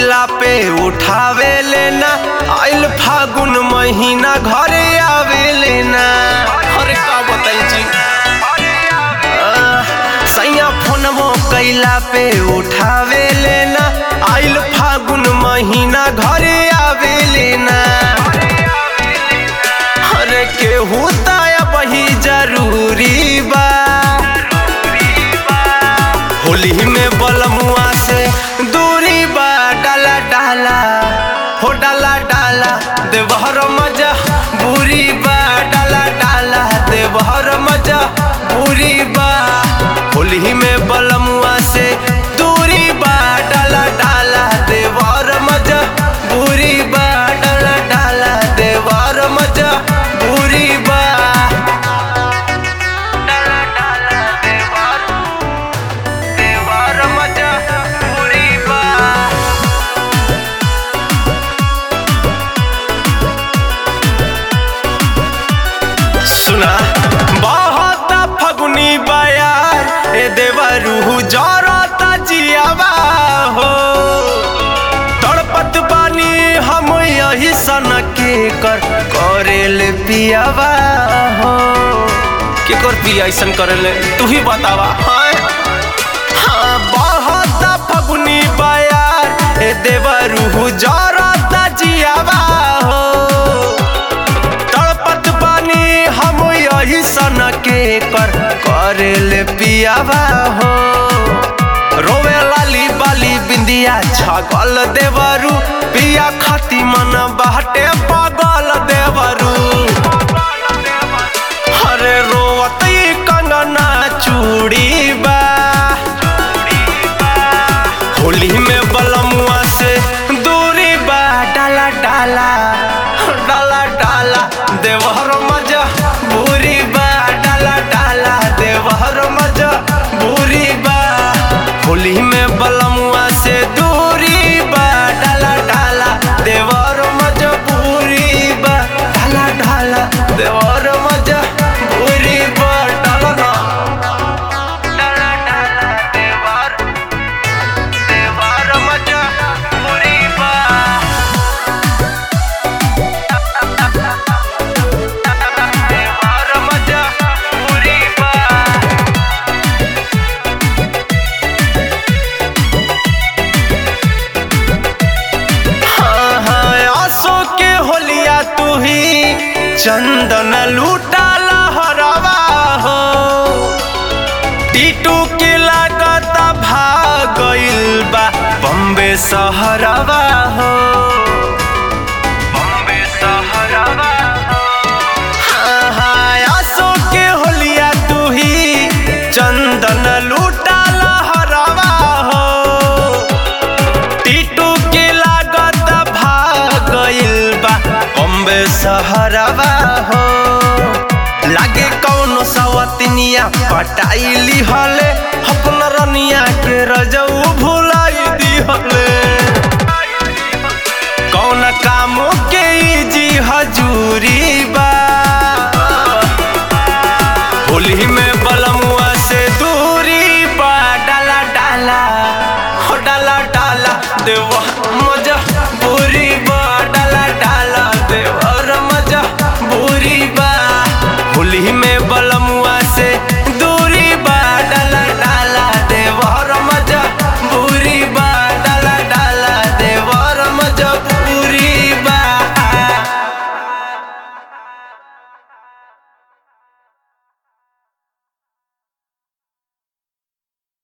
कैला पे उठावे लेना आइल फागुन महीना घरे आवे लेना अरे का बताई जी सैया फोनमो कैला पे उठावे लेना आइल फागुन महीना घरे आवे लेना अरे केहू ताया बही जरूरी बा होली में बलमुआ से दूरी बा डाला डाला हो डाला डाला देवहर मजा बुरी बा डाला डाला देवहर मजा बुरी बा होली में बलमुआ से दूरी बा डाला डाला देवर मजा बुरी बा डाला डाला देवर मजा बुरी बा डाला डाला देवर देवर मजा बुरी बा सुना बहुत फगुनी बयार ए देवरू जरता जियावा हो तड़पत बानी हम यही सन के कर करेल पियावा हो के कर पिया ऐसन करेले तू ही बतावा हाँ हाँ बहुत फगुनी बयार ए देवरू जरता जियावा हो तड़पत बानी हम यही सन के कर करेल पियावा हो रोवे लाली बाली बिंदिया छगल देवरू पिया खाती मन बाटे पागल देवरू हरे रोवत ई कंगना चूड़ी बा होली में बलमुआ से दूरी बा डाला डाला डाला डाला देवहर मजा बुरी बा डाला डाला देवहर मजा बुरी बा होली में बलमुआ से दूरी बा डाला डाला देवर मजा बुरी बा डाला डाला देवर मजा बुरी बा डाला ना डाला डाला देवर देवर मजा बुरी बा देवर मजा बुरी बा हाँ, हाँ, आसो के होलिया तू ही चंदन लूटा लहरवा हो टीटू के लागत भागइल बा बम्बे सहरवा हो बम्बे सहरवा हो हाँ, हाँ, आसो के होलिया तू ही चंदन लूटा लहरवा हो टीटू के लागत भागइल बा बम्बे सहरवा हो लागे कौनो सवतनिया पटाइली हले अपन रनिया के रजऊ भुलाई दी हले कौन काम के ई जी हजूरी बा होली में बलमुआ से दूरी बा डाला डाला हो डाला डाला देवा मजा बुरी बा डाला डाला देवर मजा बुरी बा होली में बलमुआ से